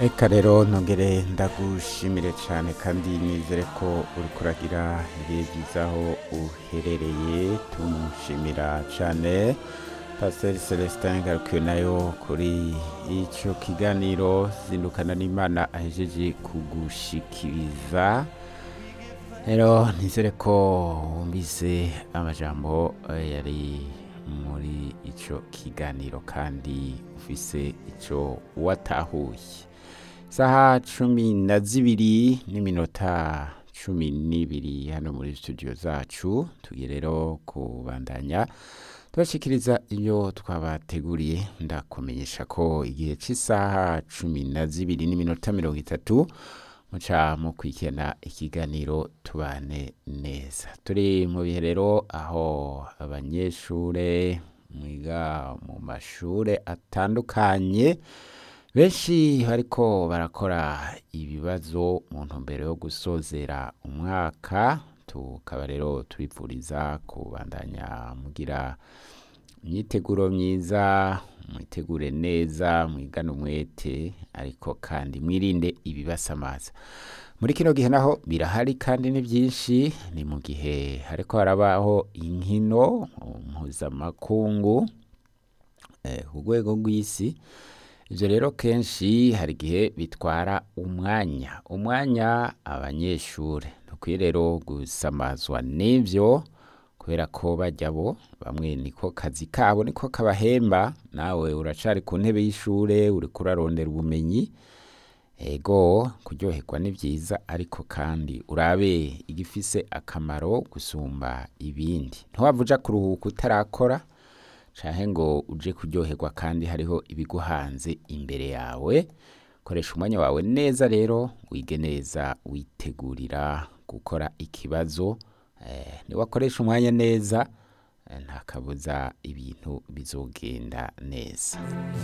Eka rero ntongere ndagushimire cyane kandi nizere ko uri kuragira ibihe byiza aho uherereye tumushimira cyane pasiteri celestin ngarukiwe nayo kuri icyo kiganiro zindukana n'imana ahejeje kugushikiriza rero nizere ko wumvise amajambo eh, yari muri icyo kiganiro kandi ufise icyo watahuye saha cumi na zibiri n'iminota cumi n'ibiri hano muri studio zacu tugiye rero kubandanya tubashikiriza ibyo twabateguriye ndakumenyesha ko igihe cy'isaha cumi na zibiri n'iminota mirongo itatu muca mu kwikena ikiganiro tubane neza turi mu bihe rero aho abanyeshure mwiga mu mashure atandukanye benshi bariko barakora ibibazo mu ntumbero yo gusozera umwaka tukaba rero tubipfuriza kubandanya mugira imyiteguro myiza mwitegure neza mwigane umwete ariko kandi mwirinde ibibasamaza muri kino gihe naho birahari kandi ni byinshi ni mu gihe hariko harabaho inkino mpuzamakungu eh, ku rwego rw'isi ibyo rero kenshi hari igihe bitwara umwanya umwanya abanyeshuri ntukwiye rero gusamazwa n'ibyo kubera ko bajya bo bamwe niko kazi kabo niko kabahemba nawe uracari ku ntebe y'ishure uri kurarondera ubumenyi ego kuryoherwa ni byiza ariko kandi urabe igifise akamaro gusumba ibindi ntiwava uja kuruhuka utarakora canke ngo uje kuryoherwa kandi hariho ibiguhanze imbere yawe koresha umwanya wawe neza rero wige neza witegurira gukora ikibazo eh, niwakoresha umwanya neza eh, nta kabuza ibintu bizogenda neza